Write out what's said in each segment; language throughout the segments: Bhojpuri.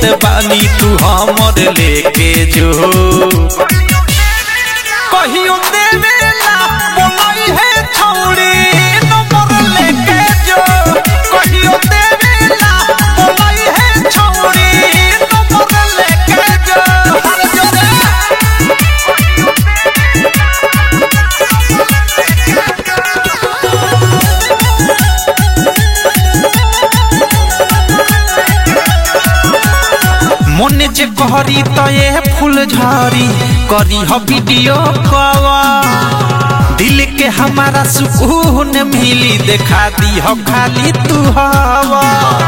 बानी तू हमर लेके जो कहियो देवेला बोलाई है छौड़ी नंबर लेके जो कहियो देवेला बोलाई है छौड़ी नंबर लेके जो हर जोरे মনে যে করি তয়ে ফুল ঝরি करी हो वीडियो कवा दिल के हमारा सुकून मिली देखा दी हो खाली तू हवा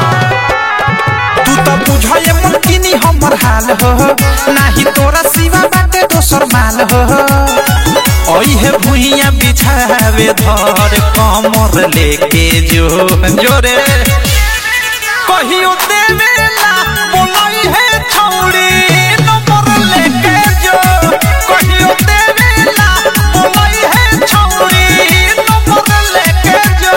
तू तो बुझे मुमकिनी हमर हाल हो नाही तोरा सिवा बाटे दोसर माल हो ओई है भुइया बिछावे धर कमर लेके जो जोरे कहियो देवेला बोलाई है छौड़ी नंबर लेके जो कहियो देवेला बोलाई है छौड़ी नंबर लेके जो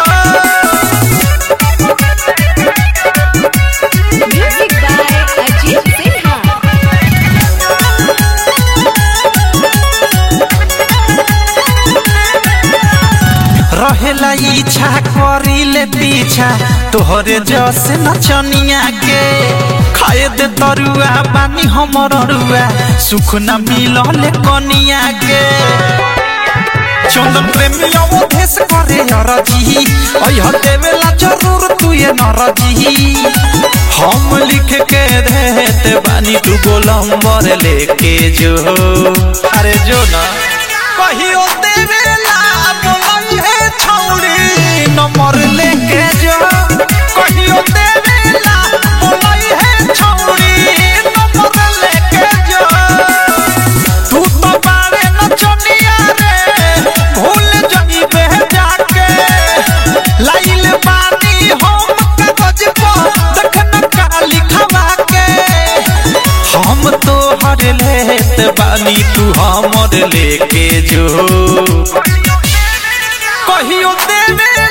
Music by Ajit Sinha. रहेला इच्छा करिले पीछा तोहरे जस नचनिया के खाए दे तरुआ बानी हमर अरुआ सुख न मिलले कनिया के चंदन प्रेमी अवधेश करे अरजी अह देवेला जरूर तू ये नरजी हम लिख के देते बानी तू गोलंबर लेके जो अरे जो ना कहियो देवेला बोलाई है छौड़ी नंबर लेके जो कहियो देवेला बोलाई है छौड़ी नंबर लेके जो तू तो बारे नचनिया रे भूल जइबे जाके लाइल बानी हम कागज पर देखन का लिखवा के हम तो हर लेत बानी तू हमर लेके जो कहियो देवे